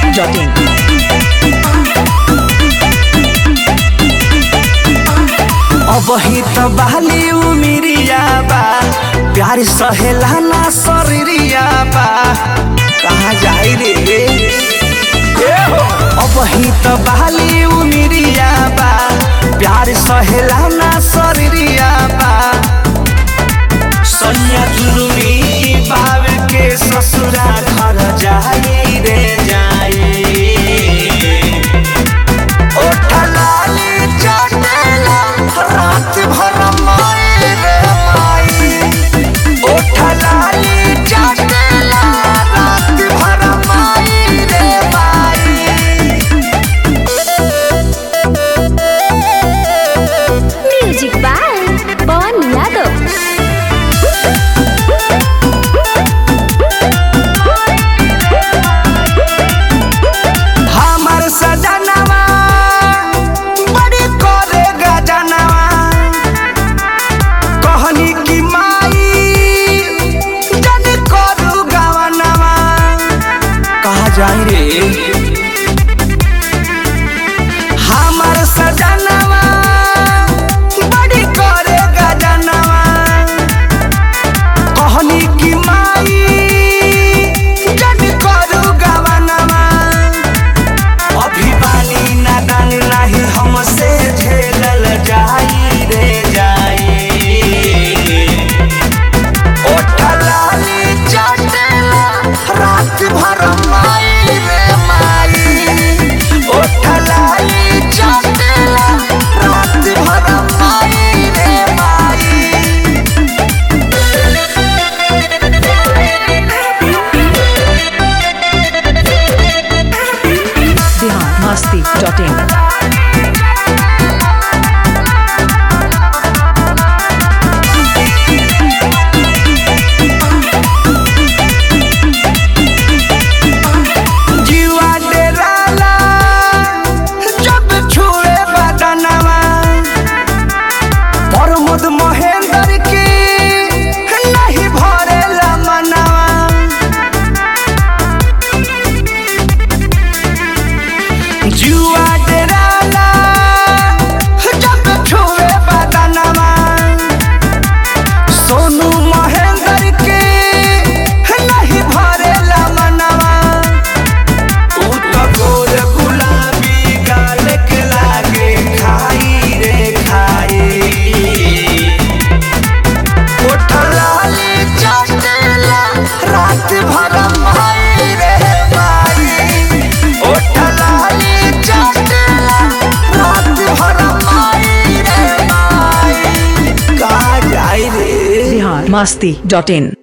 biharmasti.in अबही त बहली उमिरिया बा प्यार सहेला ना शरीरिया बा कहाँ जाई रे ए हो अबही त बहली उमिरिया बा प्यार सहेला ना शरीरिया बा सैया जुलुमी बाब के ससुरा घर जाई रे जाई ओठलाली चटेला रात भर माई रे माई ओठलाली चटेला रात भर माई रे माई म्यूजिक बाय पवन यादव हमर सजनवा बड़ी करे गजनवा कहनी की माई जन करू गवनवा कहा जाई रे हमर सजनवा बड़ी करे गजनवा कहनी की माई जन करू गवनवा अभी बानी नादान नाही हमसे झेलल जाई रे जाई ओठलाली चटेला रात भर माई रे माई ओठलाली चटेला रात भर माई रे माई biharmasti.in जीवा डेराला जब छुए बदनवा प्रमोद महेंद्र की नहीं भरेला मनवा जुआ डेराला जब छुए बदनवा सोनू महेंद्र के नहीं भरेला मनवा उ त गोर गुलाबी गाल के लागे खाई रे खाई ओठलाली चटेला रात भर माई रे माई ओठलाली चटेला रात भर माई रे माई का जाई रे biharmasti.in